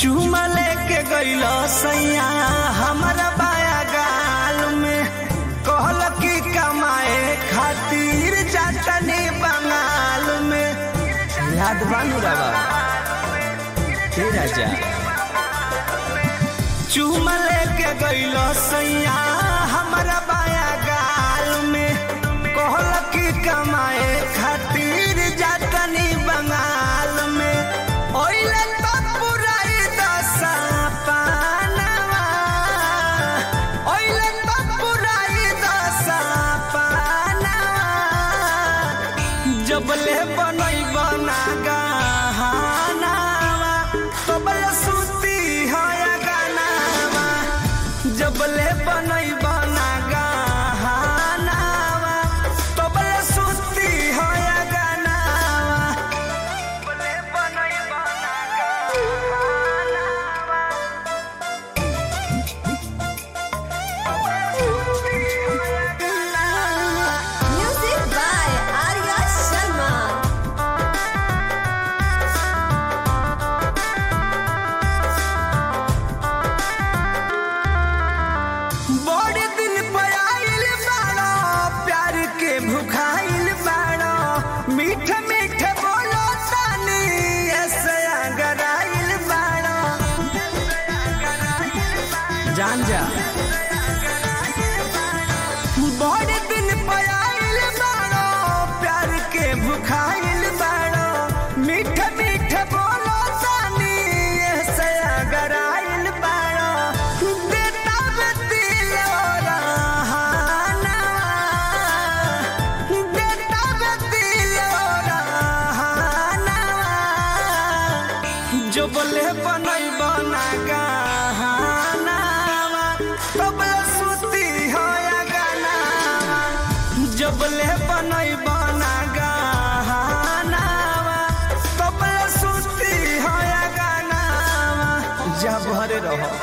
चुमा लेके गइल सैया हमारा बाया गाल में कहल की कमाए खातिर जातनी बंगाल में याद बानू रवा हे राजा चुमा लेके गइल सैया हमारा बाया गाल में कहल की कमाए खातिर जातनी बंगाल में ओइले तो पुराई दशा पानवा ओइले तो पुराई दशा पानवा जबले बनई बना गहनावा तबले सुती है गानावा जबले बनई बना गहनावा तबले सुती है गानावा जबले बनई बना गहनावा Music by Arya Sharma. बड़े दिन पे आइल बाड़ो प्यार के भुखाइल बाड़ो मीठ मीठ बोलो तानी ऐसे अगराइल बाड़ो जान जा बड़े दिन पे आइल बाड़ो प्यार के भुखाइल बाड़ो मीठ मीठ बोलो तानी ऐसे अगराइल बाड़ो बेटा बेतिल रहाना बेटा बेतिल रहाना जो बोले बनई बना गहनावा तबले सुती हो या गानावा जो बोले बनई बना गहनावा तबले सुती हो या गानावा जा भरे रहो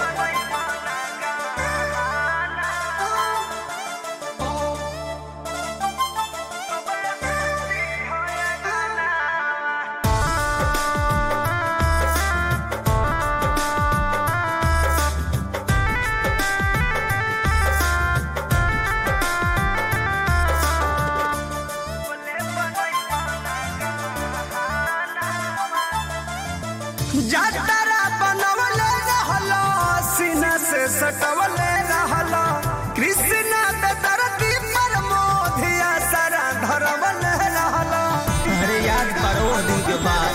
जातरा बनवले रहलो सीना से सटवले रहलो कृष्ण त धरती पर मोधिया सारा धरवले रहलो अरे याद करो दिन के बाद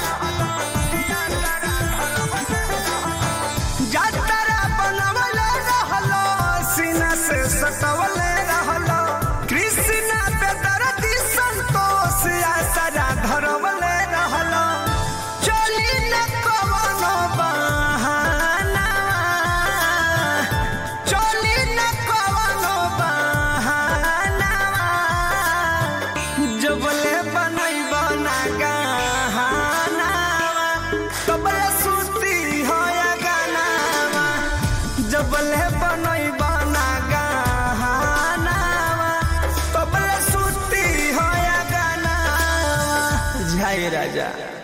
जातरा बनवले रहलो सीना से सटवले रहलो कृष्ण त धरती संतोष या सारा धरवले रहलो चली न कवनो बहाना चली न कवनो बहाना जबले बनई बना गहनावा तबले सुती हो या गानावा जबले बनई बना गहनावा तबले सुती हो या गानावा जय राजा